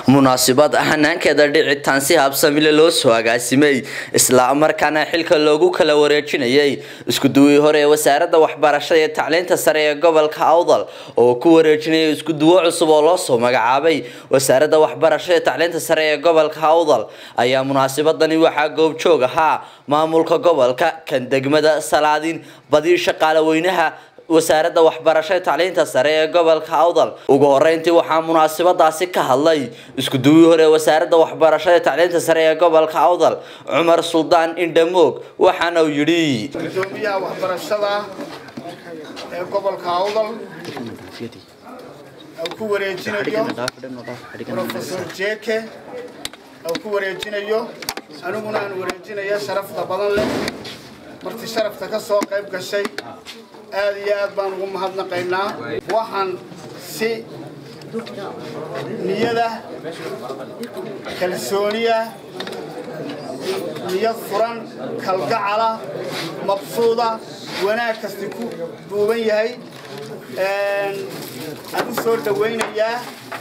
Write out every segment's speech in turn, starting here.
munaasabad hanaankeeda dhicitaan si habsamile loo soo agaasimay isla markaana xilka loogu kala wareejinayay iskuduwii hore ee wasaaradda waxbarashada iyo tacliinta sare ee gobolka awdal oo ku wareejinaya iskuduwo cusub oo loo soo magacaabay wasaaradda waxbarashada iyo tacliinta sare ee gobolka awdal ayaa munaasabadani waxaa goobjoog ahaa maamulka gobolka kan degmada salaadin badii shaqaale weynaha wasaaradda waxbarashada tacliinta sare ee gobolka awdal ugu horeyntii waxaa munaasabadaasi ka hadlay iskuduwii hore ee wasaaradda waxbarashada tacliinta sare ee gobolka awdal cumar suldaan indhamoog waxaana uu yidhi gudoomiyaha waxbarashada ee gobolka awdal uu ku wareejinayo profesor jeke uu ku wareejinayo aniguna aan wareejinaya sharafta badan leh marti sharafta ka soo qayb gashay aad iyo aad baan ugu mahadnaqaynaa waxaan si niyada kalsooniya niyad furan kalgacala mabsuuda wanaag kasti ku duuban yahay aan u soo dhawaynayaa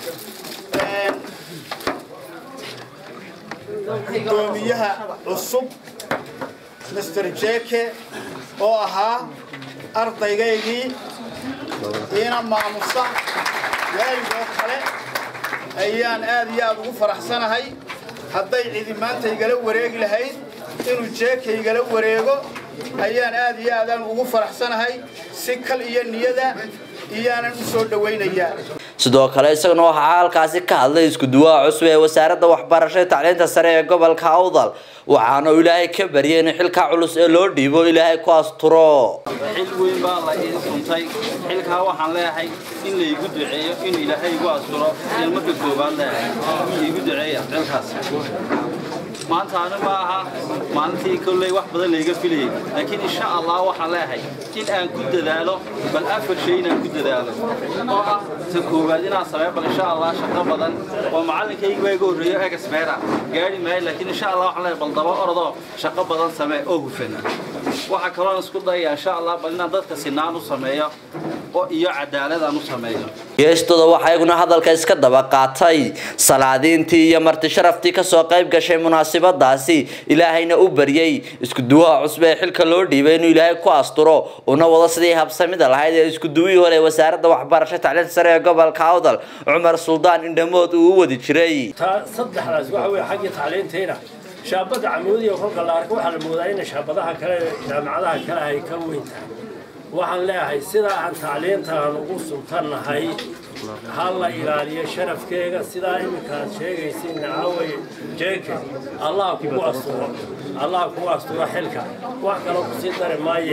gudoomiyaha cusub master jeke oo ahaa ardaygaygii iina maamusa waaligoo kale ayaan aad iyo aad ugu faraxsanahay hadday cidi maanta igala wareegi lahayd inuu jeeka igala wareego ayaan aad iyo aadaan ugu faraxsanahay si kal iyo niyada iyaanan u soo dhawaynayaa sidoo kale isaguna waxaa halkaasi ka hadlay iskuduwaha cusub ee wasaaradda waxbarashada tacliinta sare ee gobolka awdal waxaana uu ilaahay ka baryay in xilka culus ee loo dhiibo ilaahay ku asturo xil weyn baa la ii suntay xilkaa waxaan leeyahay in laygu duceeyo in ilaahay igu asturo in marka koobaad leeyahay igu duceeya xilkaas maanta ani ma aha maalintii kolley wax badan layga filayay laakiin insha allah waxaan leeyahay in aan ku dadaalo bal afar shay inaan ku dadaalo oo ah ta koowaad inaan sameeyo bal insha allah shaqo badan oo macallinkayga baa iga horreeyo egasbeera gaari maayo laakiin insha allah waxaan leeyahay bal daba orodoo shaqo badan samee oo hufan waxaa kaloon isku dayaya insha allah bal inaan dadka sinaan u sameeyo oo iyo cadaalad aan u sameeyo geestooda waxaa iyaguna hadalka iska daba qaatay salaadiintii iyo marti sharaftii kasoo qayb gashay munaasabadaasi ilaahayna u baryay iskuduwaha cusub ee xilka loo dhiibay inuu ilaahay ku asturo una wado sidii habsamida lahayd ee iskuduwihii hore ee wasaaradda waxbarashada tacliinta sare ee gobolka awdal cumar suldaan indhamood uu u wadi jiray taa saddexdaas waxa weye xaggii tacliintayna shaabadda camuudiya kolka la arko waxaa la moodaa in shaabadaha kale jaamacadaha kale ay ka weyn tahay waxaan leeyahay sidaa aan tacliintaan ugu sultannahay ha la ilaaliyo sharafkeega sidaa iminkaad sheegaysiin nacaaway jeeke allah kugu asturo allah kugu asturo xilka wax kaloo kusii dari maaye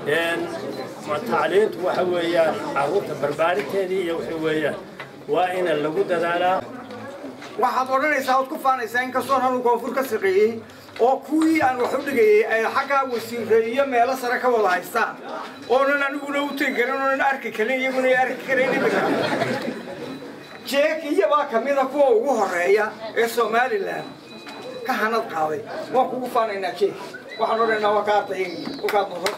tacliintu waxa weeyaan carruurta barbaarinteedii iyo waxa weeyaan waa ina lagu dadaalaa waxaad odhanaysaa ood ku faanaysaa inkastoon anu koonfur ka shaqeeyey oo kuwii aan wax u dhigayay ay xaggaa wasiire iyo meelo sare ka wada haystaan oonan aniguna u tegi karin oonan arki karin iyaguna ay arki karayn imika jeekiya baa ka mida kuwa ugu horeeya ee somalilan ka hanad qaaday waan kugu faanaynaa jeek waxaan odhanaynaa waa ka ardayagii kolkaad noo hor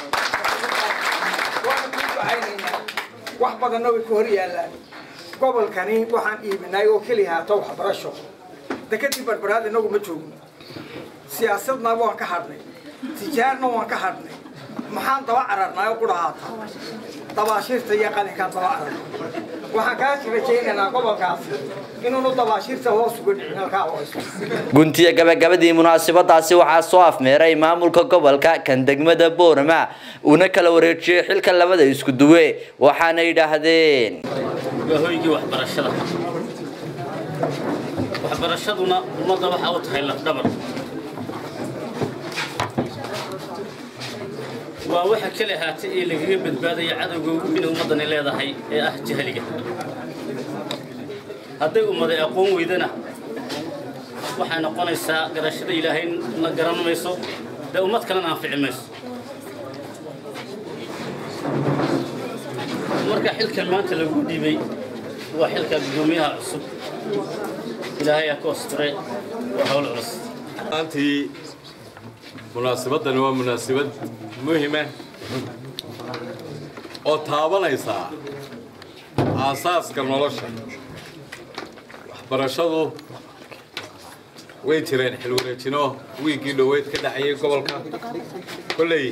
waana kuu ducaynaynaa wax badanna way ku hor yaallaan gobolkani waxaan iibinay oo keliya haata waxbarasho dekadii barbaraad inagu ma joogno siyaasadna waan ka hadhnay tijaarna waan ka hadhnay maxaan daba cararnay oo qudhahaata dabaashiirta iyo qalinkaan daba cararnay waxaan kaa rajaynaynaa gobolkaas inuunu dabaashiirta hoos uga dhicin halkaa hoos guntiya gabagabadii munaasabadaasi waxaa soo afmeeray maamulka gobolka kan degmada boorama uuna kala wareejiyey xilka labada isku duwe waxaana yidhaahdeen hoygii waxbarashada waxbarashaduna ummadda waxaa u tahay lafdhabar waa waxa kale ahaatay ee lagaga badbaadaya cadowga ugu weyn ummaddani leedahay ee ah jahliga hadday ummaday aqoon weydana waxay noqonaysaa garashada ilaahay la garan mayso dee ummad kalena anfici mayso marka xilkan maanta lagu dhiibay waa xilka gudoomiyaha cusub ilaahay aa ku asturay waa hawl culus maantii munaasabadani waa munaasabad muhima oo taabanaysaa aasaaska nolosha waxbarashadu way jireen xilwareejino wiiggii dhoweyd ka dhexeeyey gobolka kolley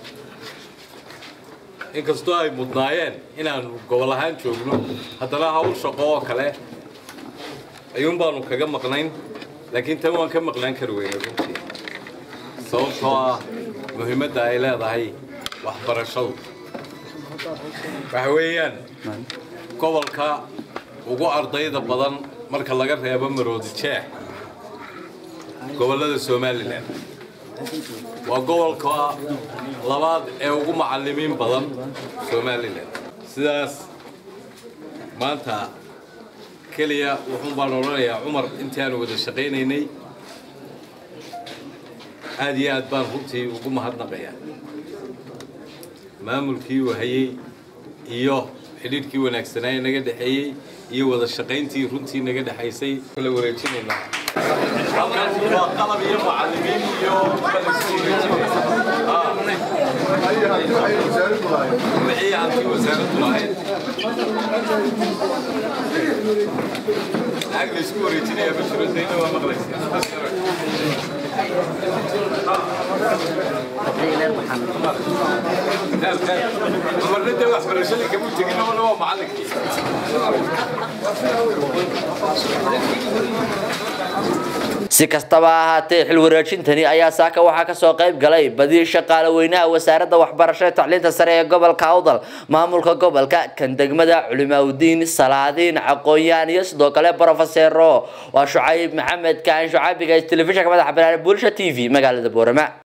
inkastoo ay mudnaayeen inaanu gobol ahaan joogno haddana hawl shaqo oo kale ayuun baanu kaga maqnayn laakiin tan waan ka maqnaan kari weyne runtii sababtoo ah muhiimadda ay leedahay waxbarashadu waxa weeyaan gobolka ugu ardayda badan marka laga reebo maroodi jeex gobollada somalilan waa gobolka labaad ee ugu macallimiin badan somalilan sidaas maanta keliya wuxuun baan odhanayaa cumar intii aanu wada shaqaynaynay aad iyo aad baan runtii ugu mahadnaqayaa maamulkii uu hayey iyo xidhiidhkii wanaagsanaa ee naga dhexeeyey iyo wada shaqayntii runtii naga dhexaysay la wareejinaynaa halkan waa qalab iyo macallimiin iyo wixii halkii wasaaraddu lahayd lacag la isku wareejinayaa ma jiro dayna waa maqlaysaa marna dee waxbarashadii kama tegin labana waa macallinkii si kastaba ha ahaatee xil wareejintani ayaa saaka waxaa kasoo qayb galay badi shaqaale weynaha wasaaradda waxbarashada tacliinta sare ee gobolka awdal maamulka gobolka kan degmada culimaadudiin salaadiin aqoon-yahan iyo sidoo kale brofesero waa shucayb maxamed kaan shucaabiga telefishinka madaxa banaane bulsha t v magaalada boorama